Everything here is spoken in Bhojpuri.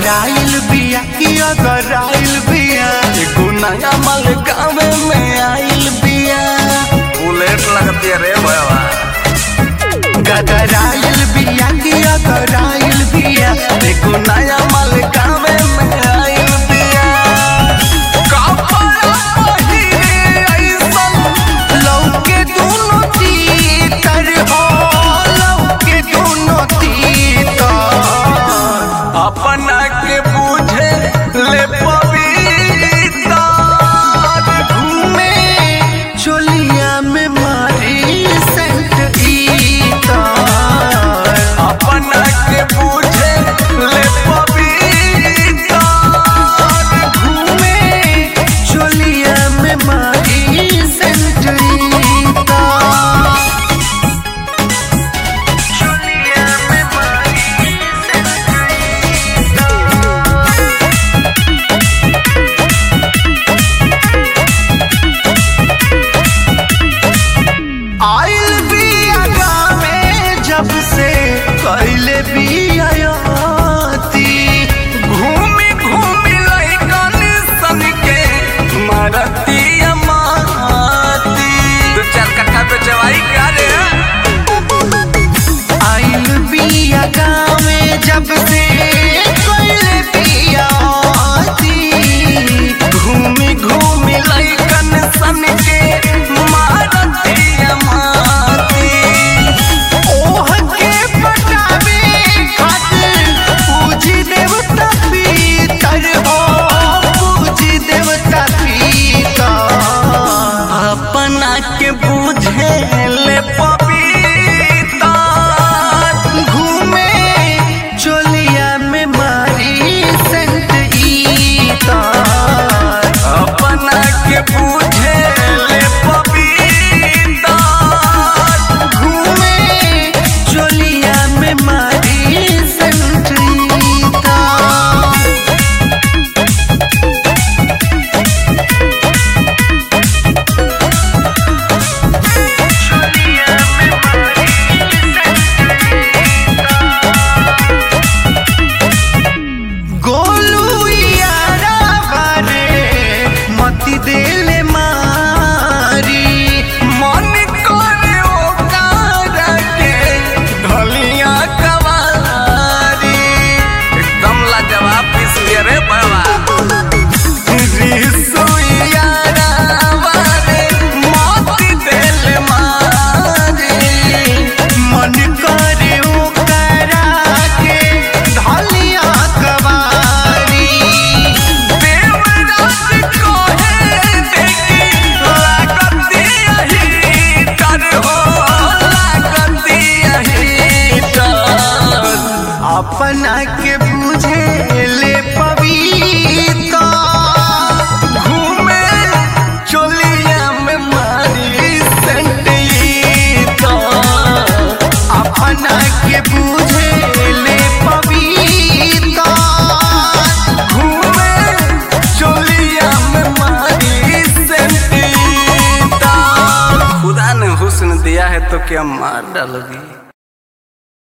गदराइल बिया कि अगराइल बिया एगो नया माल गाँव में आइल बिया बुलेट लगती है रे भैया गदराइल बिया कि अगराइल बिया एगो नया माल गाँव में आइल बिया कपड़ा पहिरे ऐसन लौके दोनों तीतर हो लौके दोनों तीतर अपना के बूझे ले पविता घूमे चोलिया में मारी सेंट इतर अपना के बूझे ले पविता घूमे चोलिया में मारी सेंट इतर चोलिया में मारी आइल बिया गामे जब से कैले बियाती घूमी घूमी लइकन सन के मारती माती दो चार कट्ठा पे चवाई का रे आइल बिया गामे जब से कैले बियाती घूमी घूमी लइकन सन के मारती माती ओह के पटावे खातिर पूजी देवता पीतर हो पूजी देवता पीतर अपना के बूझे ले पपीता घूमे चोलिया में मारी सेंट इतर अपना के बूझे ले पपीता घूमे चोलिया में मारी सेंट इतर गोलू यारा बारे मती देले मारी मन करे ओकार के ढलिया कवारी एकदम लाजवाब पीस लिया रे बाबा रिसुइया रावारे मोती दिल मारी मन करे ओकरा के ढलिया कवारी देवराज कोहे देखी लागती यही डर हो लागती यही डर अपना के बुझे ले पविता घूमे चोलिया में मारी संटीता अपना के बुझे ले पविता घूमे चोलिया में मारी संटीता खुदा ने हुस्न दिया है तो क्या मार डालोगी